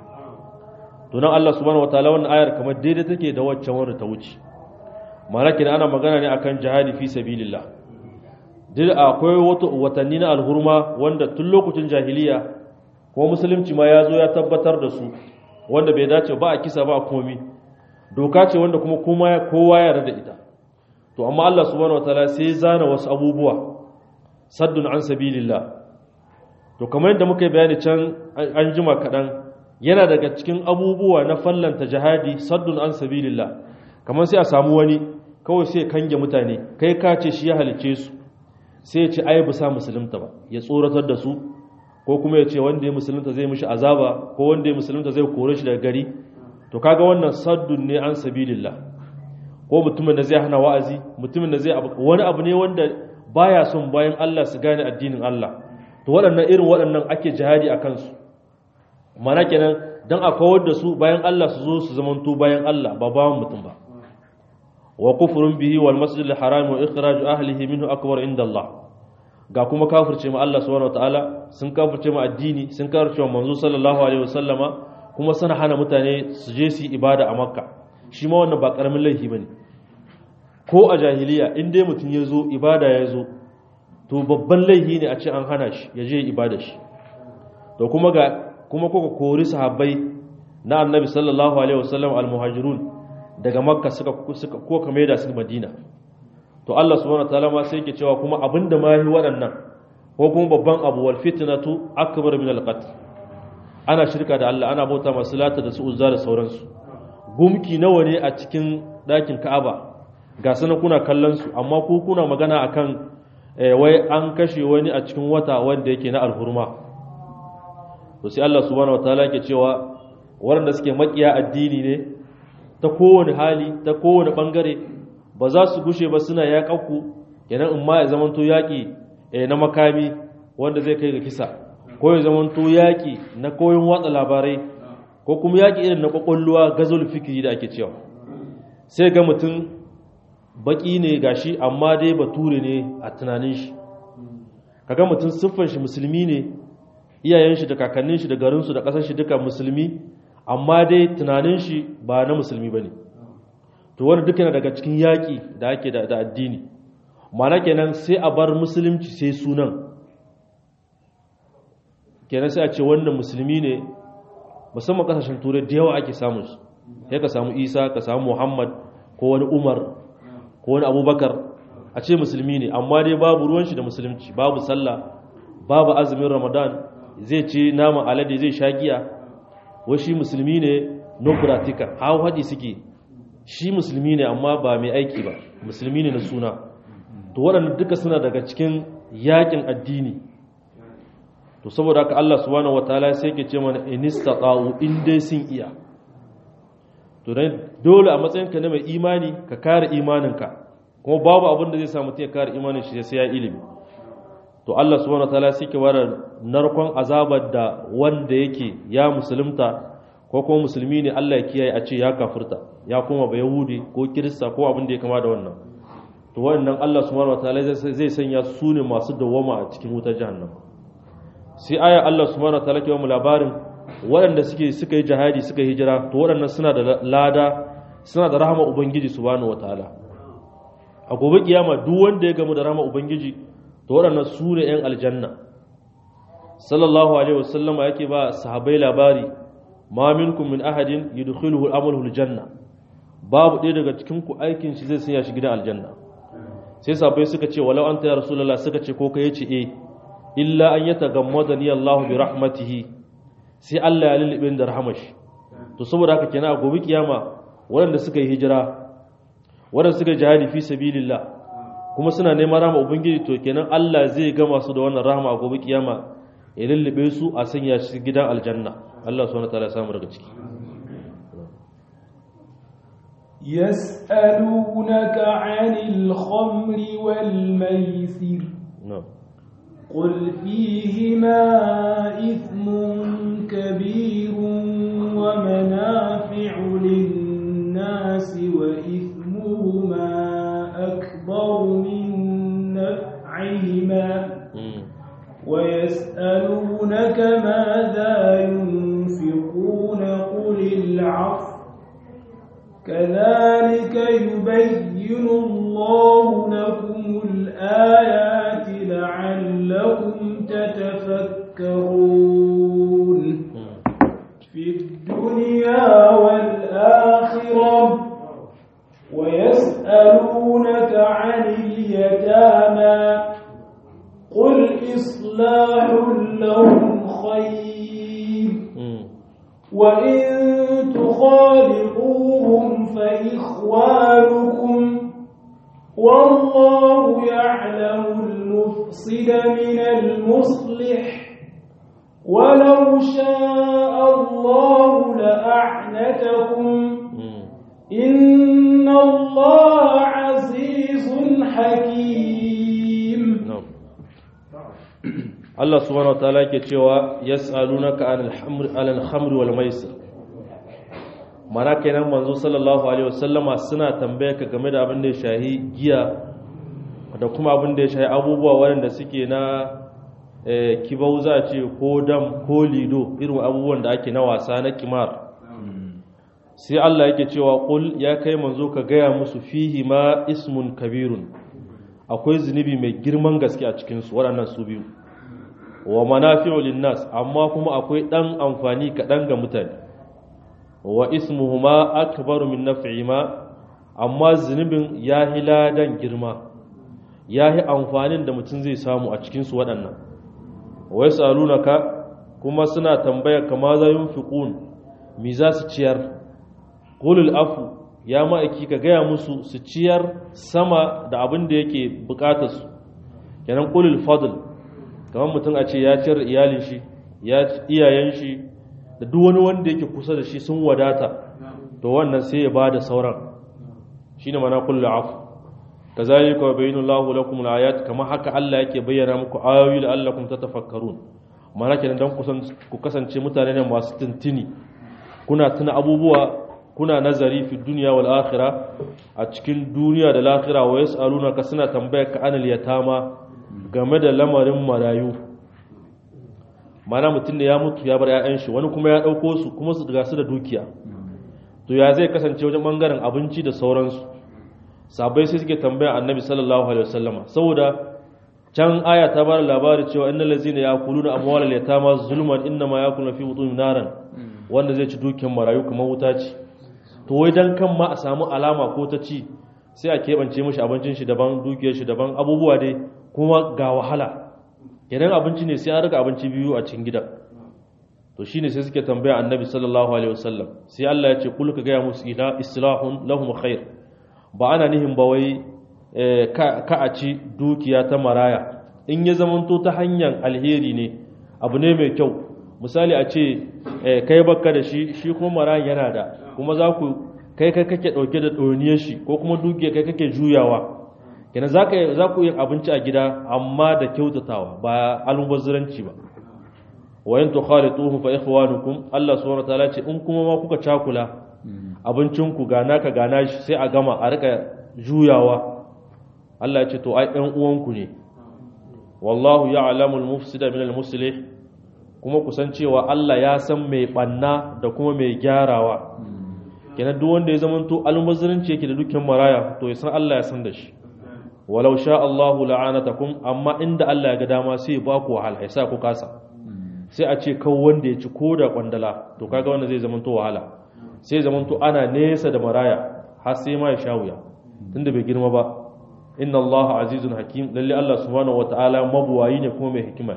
to nan Allah subhanahu wataala wannan ayar kamar daidai take da waccan wanda ta wuce malaki ana magana ne akan jihadi fi sabilillah duk akwai watanni na alhurma wanda tun lokacin jahiliya ko musulunci ma ya zo ya tabbatar da su wanda bai dace ba a kisa ba a komi doka ce wanda kuma kowa ya rada ita to amma Allah subhanahu wataala sai zana wasu abubuwa saddun an sabilillah to kamar yadda muka yi bayani can an jima kaɗan yana daga cikin abubuwa na fallanta jihadi saddun an sabilillah kamar sai a samu wani kawai sai kange mutane kai ka ce shi ya halice su sai ya ce ai bisa musulunta ba ya tsoratar da su ko kuma ya ce wanda ya musulunta zai mishi azaba ko wanda ya musulunta zai kore shi daga gari to kaga wannan saddun ne an sabilillah ko mutumin da zai hana wa'azi mutumin da zai wani abu ne wanda baya son bayan Allah su gane addinin Allah to waɗannan irin waɗannan ake jihadi a kansu mana kenan dan a kawar da su bayan Allah su zo su zamanto bayan Allah ba bawan mutum ba wa kufrun bihi wal masjidil haram wa ikhraju ahlihi minhu akbar inda Allah ga kuma kafirce ma Allah subhanahu wataala sun kafirce ma addini sun kafirce ma manzo sallallahu alaihi wasallama kuma suna hana mutane su je su yi ibada a makka shi ma wannan ba karamin laifi bane ko a jahiliya in dai mutum ya zo ibada ya zo to babban laifi ne a ce an hana shi ya je ibada shi to kuma ga kuma kuka kori sahabbai na annabi sallallahu alaihi wasallam almuhajirun daga makka suka suka ko kamar da su madina to Allah subhanahu wataala ma sai yake cewa kuma abinda ma yi waɗannan ko kuma babban abu wal fitnatu akbar min al qatl ana shirka da Allah ana bauta masu lata da su uzza da sauransu gumki nawa ne a cikin ɗakin Ka'aba ga sana kuna kallon su amma ku kuna magana akan wai an kashe wani a cikin wata wanda yake na alhurma to sai Allah subhanahu wataala yake cewa waɗanda suke makiya addini ne ta kowane hali ta kowane bangare ba za su gushe ba suna yaƙaku kenan in ma ya zamanto yaƙi na makami wanda zai kai ga kisa ko ya zamanto yaƙi na koyon watsa labarai ko kuma yaƙi irin na ƙwaƙwalluwa gazol fikiri da ake cewa sai ga mutum baƙi ne gashi amma dai bature ne a tunanin shi kaga mutum siffar shi musulmi ne iyayen shi da kakannin shi da garin su da ƙasar shi duka musulmi amma dai tunanin shi ba na musulmi bane to wani duka yana daga cikin yaƙi da ake da addini mana kenan sai a bar musulunci sai sunan kenan sai a ce wannan musulmi ne musamman kasashen turai da yawa ake samun su sai ka samu isa ka samu muhammad ko wani umar ko wani abubakar a ce musulmi ne amma dai babu ruwan shi da musulunci babu sallah babu azumin ramadan zai ce naman alade zai sha giya washi musulmi ne no pratica hau haɗi suke shi musulmi ne amma ba mai aiki ba musulmi ne na suna to waɗanda duka suna daga cikin yakin addini to saboda haka Allah subhanahu wataala sai ke ce mana inistaqa'u in dai sun iya to dan dole a matsayinka na mai imani ka kare imaninka kuma babu abin da zai sa mutum ya kare imanin shi sai ya ilimi to Allah subhanahu wataala sai ke wara narkon azabar da wanda yake ya musulunta ko kuma musulmi ne Allah ya kiyaye a ce ya kafirta ya kuma ba yahudi ko kirista ko abin da ya kama da wannan to wannan Allah subhanahu wataala zai sanya su ne masu dawama a cikin wutar jahannam sai aya Allah subhanahu wataala ke mu labarin waɗanda suke suka yi jihadi suka yi hijira to waɗannan suna da lada suna da rahama ubangiji subhanahu wataala a gobe kiyama duk wanda ya gamu da rahama ubangiji to waɗannan su ne yan aljanna sallallahu alaihi wasallama yake ba sahabbai labari ma minkum min ahadin yudkhiluhu amaluhu aljanna babu ɗaya daga cikin ku aikin shi zai sanya shi gidan aljanna sai sahabbai suka ce walau anta ya rasulullah suka ce ko kai yace eh illa an yatagammadani Allah bi rahmatihi sai Allah ya lulube da rahmashi to saboda haka kenan a gobe kiyama waɗanda suka yi hijira waɗanda suka yi jihadi fi sabilillah kuma suna neman rahama ubangiji to kenan Allah zai gama su da wannan rahama a gobe kiyama ya lullube su a sanya shi gidan aljanna Allah subhanahu wataala ya samu daga ciki يسألونك عن الخمر والميسر na'am قل فيهما إثم كبير ومنافع للناس وإثمهما أكبر من نفعهما Mm. يسألونك ماذا ينفقون قل العفو كذلك يبين الله لكم الآيات لعلكم تتفكرون في الدنيا والآخرة ويسألونك عن اليتامى قل إصلاح لهم خير وإن تخالقوهم فإخوانكم والله يعلم المفسد من المصلح ولو شاء الله لأعنتكم إن الله عزيز حكيم Allah subhanahu wataala yake cewa yas'alunaka anil hamr alal khamr wal maisir mana kenan manzo sallallahu alaihi wasallama suna tambaye ka game da abin da ya shahi giya da kuma abin da ya shahi abubuwa waɗanda suke na kibau za a ce ko dam ko lido irin abubuwan da ake na wasa na kimar sai Allah yake cewa qul ya kai manzo ka gaya musu fihi ma ismun kabirun akwai zunubi mai girman gaske a cikin su waɗannan su biyu wa manafi'u linnas amma kuma akwai dan amfani kaɗan ga mutane wa ismuhuma akbaru min naf'ihima amma zunubin yahi ladan girma yahi amfanin da mutum zai samu a cikin su waɗannan wa yasalunaka kuma suna tambaya kama za yunfiqun mi za su ciyar qulul afu ya ma'aiki ka gaya musu su ciyar sama da abin da yake bukatar su kenan qulul fadl kamar mutum a ce ya ciyar iyalin shi ya iyayen shi da duk wani wanda yake kusa da shi sun wadata to wannan sai ya bada sauran shine mana kullu afu kazalika wa bayyana Allahu lakum al-ayat kama haka Allah yake bayyana muku ayoyi la'allakum tatafakkarun mana kenan dan ku kasance mutane ne masu tuntuni kuna tuna abubuwa kuna nazari fi dunya wal akhirah a cikin duniya da lahira wa yasaluna ka suna tambaya ka anil yatama game da lamarin marayu mana mutum da ya mutu ya bar 'ya'yan shi wani kuma ya ɗauko su kuma su daga su da dukiya to ya zai kasance wajen ɓangaren abinci da sauransu sabai sai suke tambaya annabi sallallahu alaihi wasallama saboda can aya ta bada labari cewa innal ladzina yaquluna amwalal yatama zulman innama yaquluna fi butunihim naran wanda zai ci dukiyar marayu kamar wuta ce to wai dan kan ma a samu alama ko ta ci sai a keɓance mashi abincin shi daban dukiyar shi daban abubuwa dai kuma ga wahala idan abinci ne sai an rika abinci biyu a cikin gidan to shine sai suke tambaya annabi sallallahu alaihi wasallam sai Allah ya ce kul ka gaya musu ila islahun lahum khair ba ana nihin ba wai ka a ci dukiya ta maraya in ya zamanto ta hanyar alheri ne abu ne mai kyau misali a ce kai bakka da shi shi kuma marayan yana da kuma za ku kai kai kake dauke da ɗoniyar shi ko kuma dukiya kai kake juyawa kenan za ku yin abinci a gida amma da kyautatawa ba almubazziranci ba wayan to khalituhu fa ikhwanukum Allah subhanahu wataala ce in kuma ma kuka cakula abincinku ga naka ga nashi sai a gama a rika juyawa Allah ya ce to ai ɗan uwanku ne wallahu ya'lamu al-mufsida min al-muslih kuma kusan cewa Allah ya san mai banna da kuma mai gyarawa kenan duk wanda ya zamanto almubazziranci yake da dukkan maraya to ya san Allah ya san da shi walau sha Allahu la'anatakum amma inda Allah ya ga dama sai ya baku wahala ya sa ku kasa sai a ce kawo wanda ya ci ko da kwandala to kaga wanda zai zamanto wahala sai zamanto ana nesa da maraya har sai ma ya sha wuya tunda bai girma ba inna Allah azizun hakim lalle Allah subhanahu wataala mabuwayi ne kuma mai hikima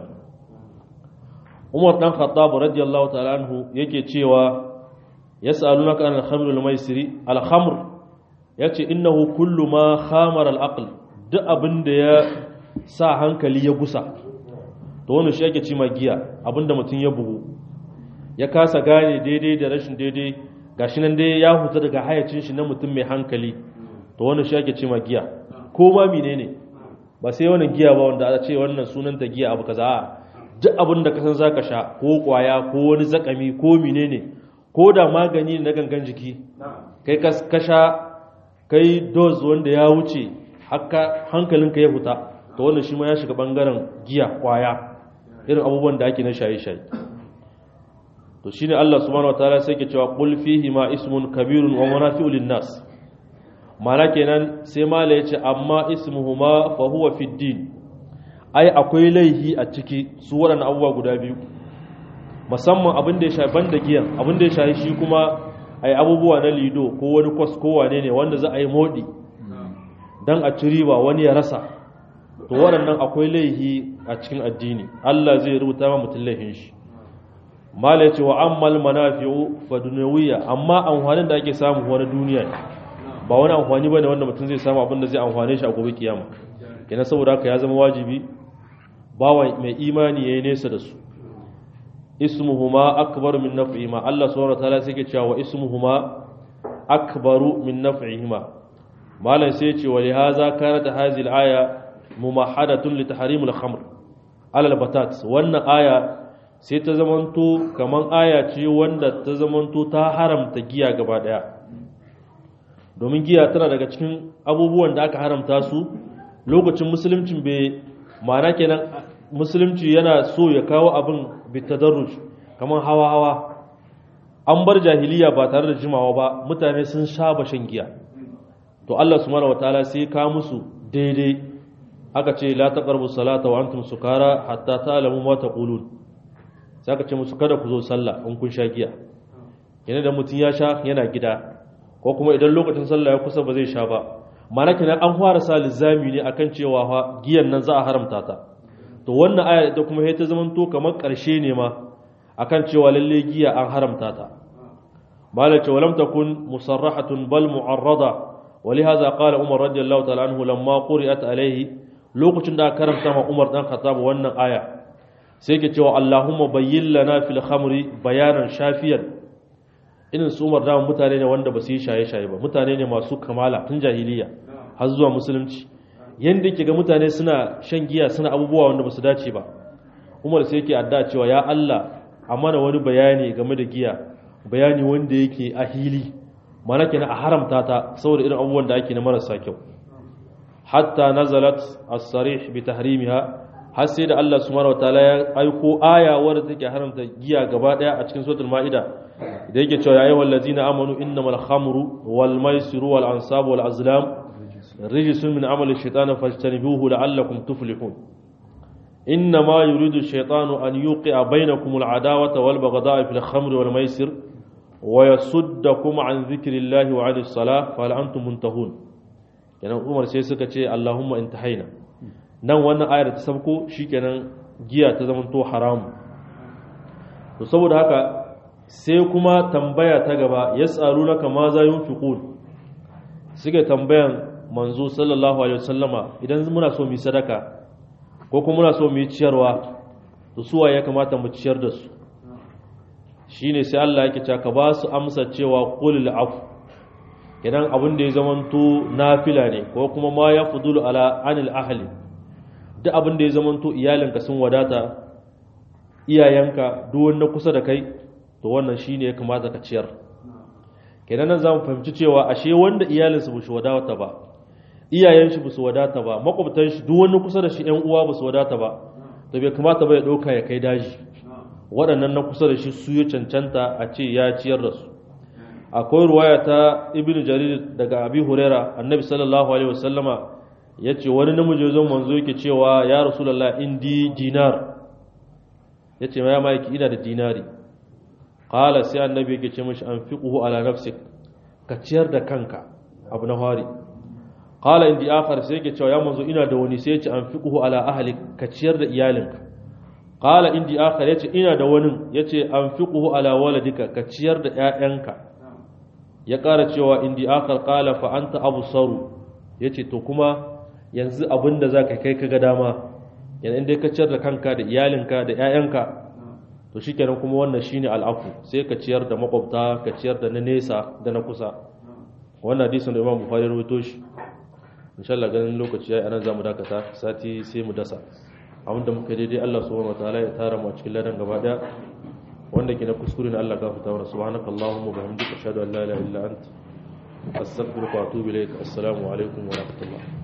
Umar dan Khattab radiyallahu ta'ala anhu yake cewa yas'alunaka an al-khamr wal maisiri al-khamr yace innahu kullu ma khamara al-aql duk abin da ya sa hankali ya gusa to wani shi ake ci giya abin da mutum ya bugu ya kasa gane daidai da rashin daidai gashi nan dai ya huta daga hayacin shi na mutum mai hankali to wani shi ake ci giya ko ma menene ba sai wannan giya ba wanda a ce wannan sunanta giya abu kaza a duk abin da ka san zaka sha ko kwaya ko wani zakami ko menene ko da magani na gangan jiki kai ka sha kai dose wanda ya wuce haka hankalinka ya huta to wannan shi ma ya shiga bangaren giya kwaya irin abubuwan da ake na shaye-shaye to shine Allah subhanahu wataala sai ke cewa qul fihi ma ismun kabirun wa manafi'u lin-nas mana kenan sai mala yace amma ismuhuma fa huwa fi din ai akwai laihi a ciki su waɗannan abubuwa guda biyu musamman abin da ya shafi banda giyan abin da ya shafi shi kuma ai abubuwa na lido ko wani kwas ko wane ne wanda za a yi modi dan a ci riba wani ya rasa to waɗannan akwai laihi a cikin addini Allah zai rubuta ma mutum laihin shi mala yace wa ammal manafi'u fa dunyawiya amma amfanin da ake samu wani duniya ba wani amfani bane wanda mutum zai samu abin da zai amfane shi a gobe kiyama kenan saboda haka ya zama wajibi bawa mai imani yayi nesa da su ismuhuma akbaru min naf'ihima Allah subhanahu wataala sai ke cewa wa ismuhuma akbaru min naf'ihima malan sai ya ce wa lihaza kanat hadhihi al-aya mumahadatun li tahrim al-khamr ala al-batat wannan aya sai ta zamanto kaman aya ce wanda ta zamanto ta haramta giya gaba daya domin giya tana daga cikin abubuwan da aka haramta su lokacin musuluncin bai ma'ana kenan musulunci yana so ya kawo abin bitadarruj kaman hawa hawa an bar jahiliya ba tare da jimawa ba mutane sun saba shan giya to Allah subhanahu wataala sai ka musu daidai aka ce la taqrabu salata wa antum sukara hatta ta'lamu ma taqulun sai aka ce musu kada ku zo sallah in kun sha giya yana da mutun ya sha yana gida ko kuma idan lokacin sallah ya kusa ba zai sha ba mana kenan an fara sa lizami ne akan cewa fa giyan nan za a haramta ta to wannan aya ita kuma sai ta zaman to kamar karshe ne ma akan cewa lalle giya an haramta ta malaka walam takun musarrahatun bal mu'arrada ولهذا قال عمر رضي الله تعالى عنه لما قرئت عليه lokacin da karanta ma Umar dan Khattab wannan aya sai ke cewa Allahumma bayyin lana fil khamri bayanan shafiyan irin su Umar da mutane ne wanda ba su yi shaye-shaye ba mutane ne masu kamala tun jahiliya har zuwa musulunci yanda yake ga mutane suna shan giya suna abubuwa wanda ba su dace ba Umar sai yake adda cewa ya Allah a mana wani bayani game da giya bayani wanda yake a hili mana kenan a haramta ta saboda irin abubuwan da ake na marasa kyau hatta nazalat as-sarih bi tahrimiha har sai da Allah subhanahu wataala ya aiko aya wadda take haramta giya gaba daya a cikin suratul maida da yake cewa ya ayyuhal ladzina amanu innamal khamru wal maisiru wal ansabu wal azlam rijsun min amali shaytani fajtanibuhu la'allakum tuflihun إنما يريد الشيطان أن يوقع بينكم العداوة والبغضاء في الخمر والميسر ويصدكم عن ذكر الله وعن الصلاة فهل أنتم منتهون kenan Umar sai suka ce Allahumma intahaina nan wannan ayar ta sabko shikenan giya ta zama to haramu to saboda haka sai kuma tambaya ta gaba yas'alunaka ma za yunfiqun suke tambayan manzo sallallahu alaihi wasallama idan muna so mu sadaka ko kuma muna so mu yi ciyarwa to suwa ya kamata mu ciyar da su shine sai Allah yake cewa ka ba su amsa cewa qulil afu idan abin da ya zamanto nafila ne ko kuma ma ya fudulu ala anil ahli duk abin da ya zamanto iyalinka sun wadata iyayenka duk wanda kusa da kai to wannan shine ya kamata ka ciyar kenan nan zamu fahimci cewa ashe wanda iyalinsa ba su wadata ba iyayen shi ba su wadata ba makwabtan shi duk wanda kusa da shi ƴan uwa ba su wadata ba to bai kamata ba ya dauka ya kai daji waɗannan na kusa da shi su ya cancanta a ce ya ciyar da su akwai ruwaya ta ibn jarir daga abi huraira annabi sallallahu alaihi wasallama ya ce wani namiji zan manzo yake cewa ya rasulullah indi dinar ya ce ya maiki ina da dinari qala sai annabi yake ce mishi anfiquhu ala nafsik ka ciyar da kanka abu na fari qala indi akhar sai yake cewa ya manzo ina da wani sai ya ce anfiquhu ala ahlik ka ciyar da iyalinka qala indi akhar ya ce ina da wani ya ce anfiquhu ala waladika ka ciyar da ƴaƴanka ya ƙara cewa indi akar ƙala fa anta absaru yace to kuma yanzu abinda zaka kai kaga dama yana inda ka ciyar da kanka da iyalinka da ƴaƴanka to shikenan kuma wannan shine al'afu sai ka ciyar da makwabta ka ciyar da na nesa da na kusa wannan hadisin da Imam Bukhari rawaito shi insha Allah ganin lokaci yayi anan zamu dakata sati sai mu dasa abinda muka daidai Allah subhanahu wataala ya tara mu a cikin ladan gaba daya wanda ke na kuskure na Allah gafarta wa subhanaka allahumma bihamdika ashhadu an la ilaha illa anta astaghfiruka wa atubu ilayk assalamu alaikum wa rahmatullah